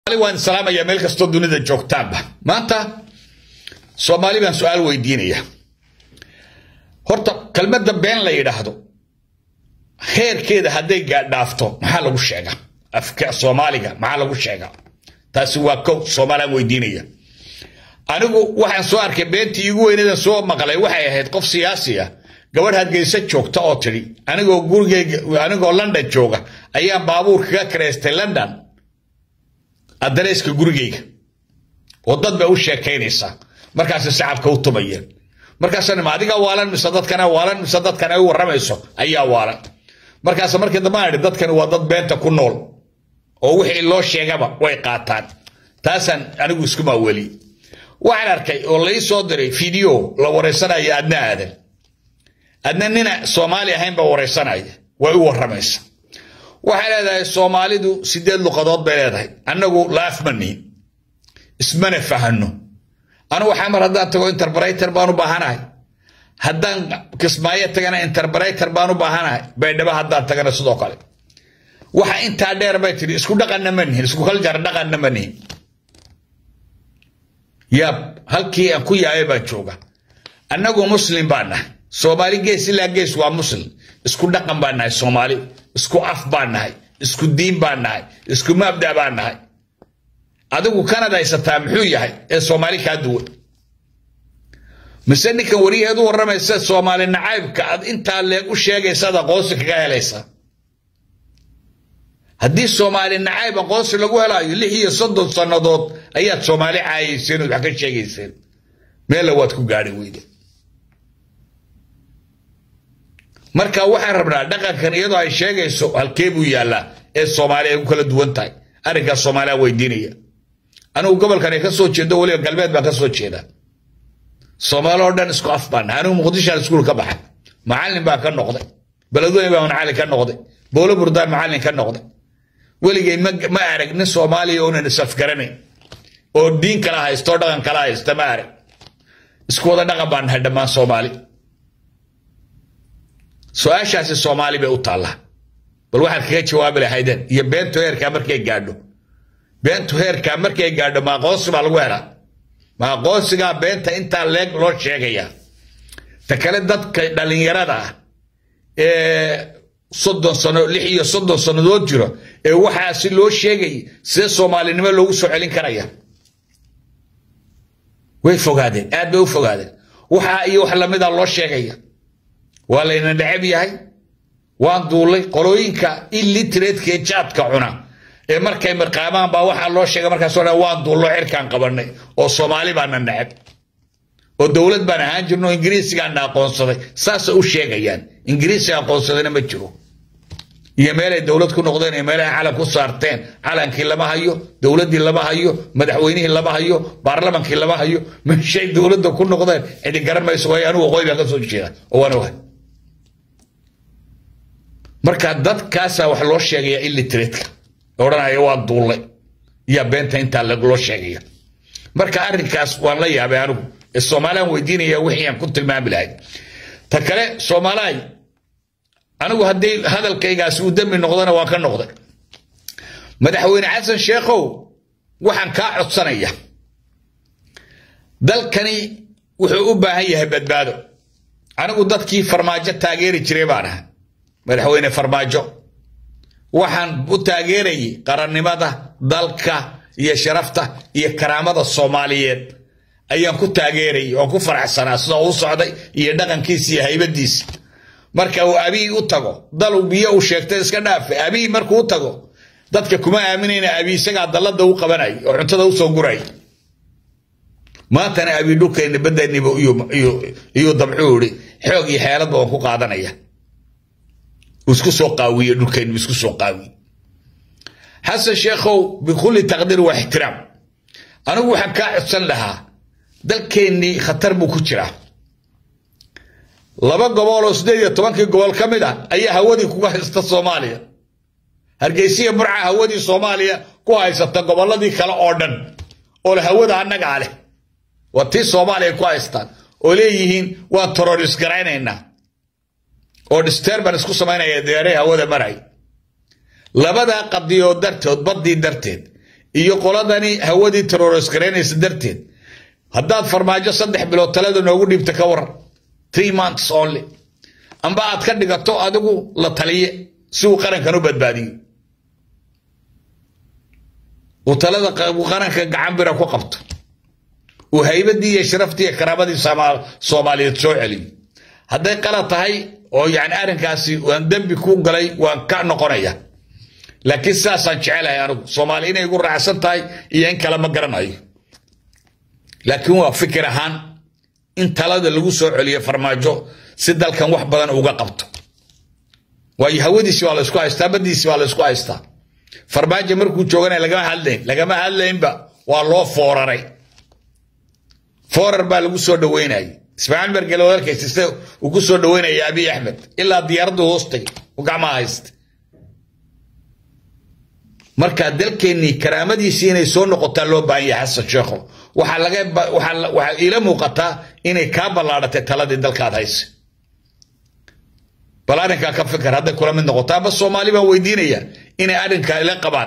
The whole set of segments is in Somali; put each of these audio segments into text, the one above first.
waan salaamaya meel kastoo dunida joogtaanba maanta soomaali baan su-aal weydiinaya horta kelmadda been la yidhaahdo heerkeeda hadday gaadhaafto maxaa lagu sheegaa afka soomaaliga maxaa lagu sheegaa taasi waa kow soomaalaan weydiinaya anigu waxaan soo arkay beentii iigu weynadan soo maqlay waxay ahayd qof siyaasi ah gabadh hargeysa joogta oo tidhi anigoo gurigeyga anigoo london jooga ayaan baabuur kaga karaystay london addareyska gurigeyga oo dad bay u sheekaynaysaa markaasay sacabka u tumayeen markaasaan ma adiga waalan mise dadkana waalan mise dadkan ay u warramayso ayaa waalan markaas markii dambe aan idhi dadkani waa dad beenta ku nool oo wixii loo sheegaba way qaataan taasaan anigu isku maaweli waxaan arkay oo lai soo diray video la waraysanaya adna aadan adna nina soomaali ahayn baa waraysanaya way u warramaysa waxay leedahay soomaalidu sideed luqadood bay leedahay annagu laaf ma nihin ismana fahano anugu xamar haddaan tago interbrater baan u baahanahay haddaan kismaayo tagana interbrater baan u baahanahay baydhabo haddaan tagana sidoo kale waxa intaa dheer bay tidhi isku dhaqanna ma nihin isku kaljar dhaqanna ma nihin yaab halkii aan ku yaabay baan jooga annagu muslim baan nahay soomaali gees ilaa gees waa muslim isku dhaqan baan nahay soomaali isku af baan nahay isku diin baan nahay isku mabda baan nahay adigu kanad haysataa muxuu yahay ee soomaali kaa duwan mise ninkan wariyaheed u warramaysa soomaali nacaybka aad intaa leeg u sheegaysaad aqoonsi kaga helaysaa haddii soomaali nacayb aqoonsi lagu helaayo lix iyo soddon sannadood ayaad soomaali caayayseen ood wax ka sheegayseen meella waad ku gaadhi weyde marka waxaan rabnaa dhaqankan iyadoo ay sheegayso halkee buu yaallaa ee soomaali ay ku kala duwan tahay arrinkaas soomaaliya weydiinaya anigu gobolkan ay ka soo jeedo weliba galbeed baan ka soo jeedaa soomaali oo dhan isku af baan anigu muqdishaan iskuul ka baxay macallin baan ka noqday beledweyne baan macallin ka noqday boolo burdaan macallin ka noqday weligay ma arag nin soomaaliya oonan isafgaranayn oo diin kala haysta oo dhaqan kala haysta ma arag isku wada dhaqan baan nahay dhammaan soomaali su-aashaasi soomaali bay u taallaa bal waxaad kaga jawaabi lahaydeen iyo beentu heerkaa markay gaadho beentu heerkaa markay gaadho ma aqoonsi baa lagu helaa ma aqoonsigaa beenta intaa leeg loo sheegayaa ta kale dadka dhallinyarada ah ee soddon sano lix iyo soddon sannadood jiro ee waxaasi loo sheegay sidee soomaalinimo loogu soo celin karaya way fogaadeen aad bay u fogaadeen waxaa iyo wax lamida loo sheegaya waa layna necab yahay waan duullay qolooyinka illiteratekee jaadka cuna ee markay mirqaamaan baa waxaa loo sheegay markaasoo dhan waan duullo cirkaan qabannay oo soomaali baana necab oo dowlad baan ahaan jirno oo ingiriisigaana aqoonsaday saasay u sheegayaan ingiriisiga aqoonsadayna ma jiro iyo meelay dowlad ku noqdeen iyo meelahay calan ku saarteen calankii lama hayo dowladdii lama hayo madaxweynihii lama hayo baarlamankii lama hayo meeshay dowladda ku noqdeen cidi garan mayso waayo anigu waqooyi baan ka soo jeeda oo waan ogahay marka dadkaasaa wax loo sheegaya illiteratka odhanaya waa duullay iyo beenta intaa loo sheegaya marka arrinkaas waan la yaabay anigu ee soomaaliyaan weydiinaya wixii aan ku tilmaami lahay ta kale soomaalahay anigu haddii hadalkaygaasi uu dembi noqdona waan ka noqday madaxweyne xasan sheekhow waxaan kaa codsanaya dalkani wuxuu u baahan yahay badbaado anigu dadkii farmaajo taageeri jiray baan ahay madaxweyne farmaajo waxaan u taageerayay qarannimada dalka iyo sharafta iyo karaamada soomaaliyeed ayaan ku taageerayay oon ku faraxsanaa sidoo u socday iyo dhaqankiisa iyo haybadiisa marka uu abiy u tago dal biyo uu sheegtay iska dhaafe abiy markuu u tago dadka kuma aaminayna abiy isagaa dallada u qabanay oo cuntada usoo guray maantana abiy dhulkeenna badaniba iyuu dabcuu ihi xoog iyo xeeladba waan ku qaadanaya isku soo qaawiye dhulkeennu isku soo qaawiye xasan sheekhow bikulli taqdiir waa ixtiraam anigu waxaan kaa codsan lahaa dalkeennii khatar buu ku jiraa laba gobol oo sideed iyo tobankii gobol ka mid ah ayaa hawadii kuga haysta soomaaliya hargeysiya burca hawadii soomaaliya ku haysata gobolladii kale oo dhan oo le hawada annagaa leh waa tii soomaaliya ku haystaan oo leeyihiin waan terorist garaynaynaa oo disturbance ku samaynaya diyaaray hawada maray labadaa qadiyood dartood baddii darteed iyo qoladani hawadii terrorist garaynaysa darteed haddaad farmaajo saddex bilood talada noogu dhiibta ka waran three months only amba aad ka dhigato adigu la taliye si uu qarankan u badbaadiyo uu talada qaranka gacan bira ku qabto uu haybadii iyo sharaftii iyo karaamadii soomaaliyeed soo celiyo hadday qalad tahay oo yani arrinkaasi waan dembi ku galay waan ka noqonaya laakiin sidaasaan jecelahay anigu soomaali inay igu raacsan tahay iyo in kale ma garanayo laakiin waa fikir ahaan in talada lagu soo celiyo farmaajo si dalkan wax badan uga qabto waayo hawadiisi waa laysku haystaa badiisi waa laysku haystaa farmaajo markuu joogana lagama hadlayn lagama hadlaynba waa loo fooraray foorar baa lagu soo dhaweynayay ismaaciil mergele walaalkiis sida uu ku soo dhaweynaya abiy axmed ilaa diyaaraddu hoostay u gacmaha haysta marka dalkeennii karaamadiisii inay soo noqotaa loo baahan yahay xasan sheekho waxaa laga waxaa iila muuqataa inay kaa ballaadhatay taladii dalkaad haysa bal arrinkaa ka fikir hadday kula mid noqoto aba soomaali baan weydiinaya inay arrinkaa ila qabaan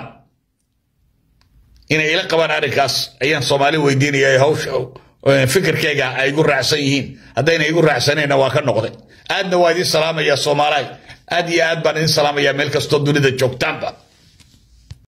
inay ila qabaan arrinkaas ayaan soomaali weydiinaya hawsha fikirkayga ay igu raacsan yihiin haddayna igu raacsanayna waa ka noqday aadna waa idiin salaamaya soomaalahay aad iyo aad baan idiin salaamaya meel kastoo dunida joogtaanba